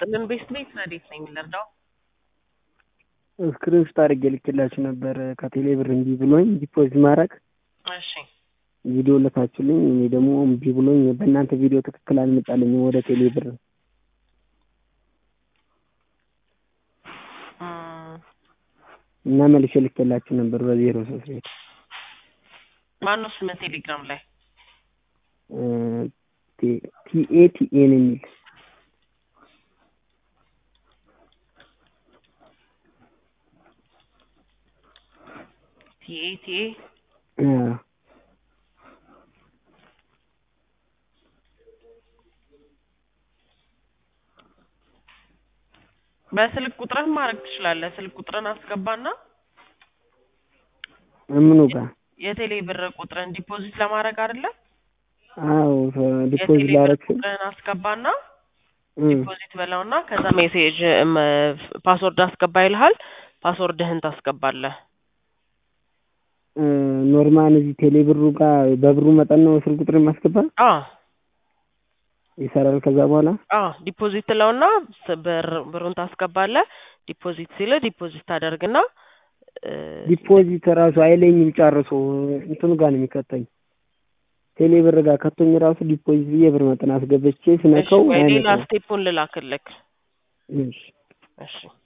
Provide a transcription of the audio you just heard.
ይስጥልን። ቤስት ቤት ረዴት ነኝ ልርዳው? ስክሪንሾት አድርጌ ልክላችሁ ነበር ከቴሌ ብር እምቢ ብሎኝ ዲፖዚት ማድረግ እሺ ቪዲዮ ልካችሁልኝ እኔ ደግሞ እምቢ ብሎኝ በእናንተ ቪዲዮ ትክክል አልመጣልኝም ወደ ቴሌ ብር እም፣ እና መልሼ ልክላችሁ ነበር በዜሮ ሶስት ቤት ማነው ስም ቴሌግራም ላይ? ቲኤ ቲኤ ነው የሚል ቲኤ ቲኤ አዎ። በስልክ ቁጥርን ማድረግ ትችላለህ። ስልክ ቁጥርን አስገባና ምኑ ጋር የቴሌ ብር ቁጥርን ዲፖዚት ለማድረግ አይደለ? አዎ ዲፖዚት የቴሌ ብር ላረግ ቁጥርን አስገባና ዲፖዚት በላውና ከዛ ሜሴጅ እም፣ ፓስወርድ አስገባ ይልሃል። ፓስወርድህን ታስገባለህ። ኖርማል እዚህ ቴሌ ብሩ ጋር በብሩ መጠን ነው ስልክ ቁጥር የማስገባ አ ይሰራል። ከዛ በኋላ አ ዲፖዚት ትለውና ስ- ብር ብሩን ታስገባለህ። ዲፖዚት ሲል ዲፖዚት ታደርግና እ፣ ዲፖዚት ራሱ አይለኝም ጨርሶ እንትኑ ጋር ነው የሚከተኝ ቴሌ ብር ጋር ከቶኝ ራሱ ዲፖዚት ብዬ ብር መጠን አስገብቼ እሺ ስነካው ወይ ሌላ አይመጣም። ስቴፑን ልላክልክ። እሺ እሺ